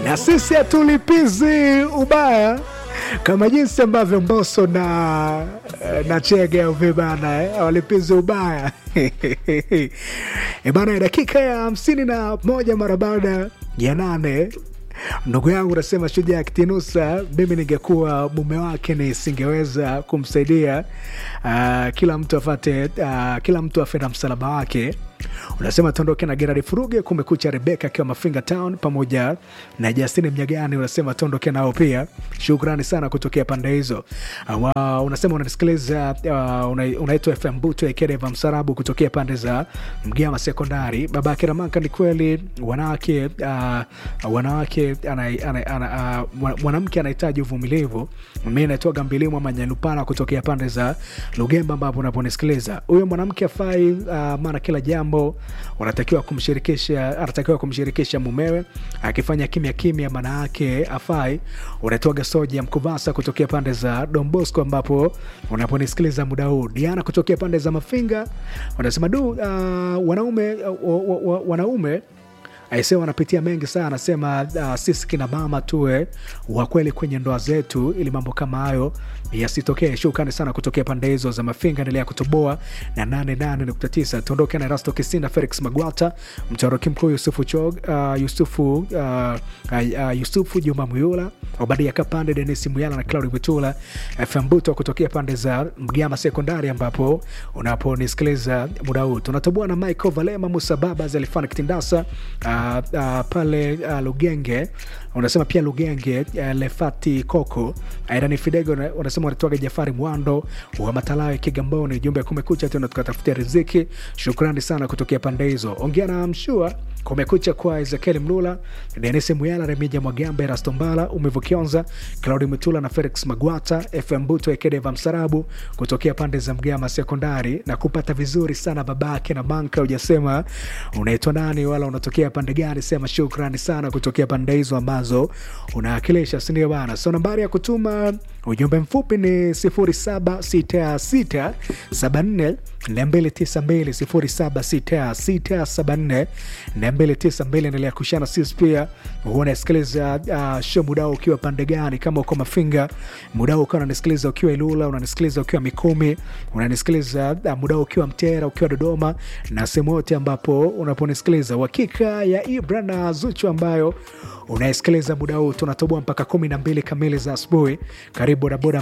na sisi hatulipizi ubaya kama jinsi ambavyo Mbosso na na Chege vibana eh, hawalipizi ubaya bana. Dakika ya hamsini na moja mara baada ya nane ndugu yangu unasema Shujaa Kitinusa, mimi ningekuwa mume wake nisingeweza kumsaidia. Uh, kila mtu afate, uh, kila mtu afe na msalaba wake. Unasema tuondoke na Gerard Furuge, kumekucha Rebeka akiwa Mafinga Town pamoja na Justini Mnyagani, unasema tuondoke nao pia. Shukrani sana kutokea pande hizo. Uh, unasema unanisikiliza, uh, una, unaitwa FM Buto Ekedeva Msarabu kutokea pande za Mgama Sekondari. Baba yake Ramaka, ni kweli wanawake uh, wanawake mwanamke anahitaji uvumilivu. Mi naitwa Gambilimu Manyalupana kutokea pande za Lugemba ambapo unaponisikiliza. Huyo mwanamke afai, uh, maana kila jambo unatakiwa kumshirikisha, anatakiwa kumshirikisha mumewe. Akifanya kimya kimya, maana yake afai. Unaitwaga Soja Mkuvasa kutokea pande za Dombosco ambapo unaponisikiliza muda huu. Diana kutokea pande za Mafinga unasema du, uh, wanaume uh, wanaume aise wanapitia mengi sana. Anasema uh, sisi kina mama tuwe wa kweli kwenye ndoa zetu ili mambo kama hayo yasitokee. Shukrani sana kutokea pande hizo za Mafinga, endelea kutoboa na 88.9. Tuondoke na Rasto Kisinda, Felix Magwata, mtoroki mkuu Yusufu Chog, uh, Yusufu uh, uh, Yusufu Juma Muyula, Obadia Kapande, Denis Muyala na Claudi Butula, FM Buto kutokea pande za Mgama Sekondari ambapo unaponisikiliza muda huu. Tunatoboa na Michael Valema, Musa Baba, Zelifani Kitindasa Uh, uh, pale uh, Lugenge unasema pia Lugenge uh, Lefati Koko Airani Fidego unasema wanatoaga Jafari Mwando wa Matalawe Kigamboni, jumbe ya Kumekucha tena tukatafutia riziki. Shukrani sana kutokea pande hizo. Ongea na Mshua Kumekucha kwa Ezekiel Mlula, Denis Muyala, Remija Mwagambe, Rastombala, Umevukionza, Claudi Mutula na Felix Magwata, FM Buto Ekedeva Msarabu kutokea pande za Mgama Sekondari na kupata vizuri sana babake na manka. Ujasema unaitwa nani wala unatokea pande gani? Sema shukrani sana kutokea pande hizo ambazo unaakilisha, sindio bana? So nambari ya kutuma ujumbe mfupi ni 076674 292 076674 endelea kushana sisi pia. Unasikiliza uh, show mudao ukiwa pande gani? Kama uko Mafinga mudao ukiwa unanisikiliza ukiwa Ilula, unanisikiliza ukiwa Mikumi, unanisikiliza uh, mudao ukiwa Mtera, ukiwa Dodoma na sehemu yote ambapo unaponisikiliza. Uhakika ya Ibra na Zuchu ambayo unaisikiliza muda huu, tunatoboa mpaka kumi na mbili kamili za asubuhi. Karibu bodaboda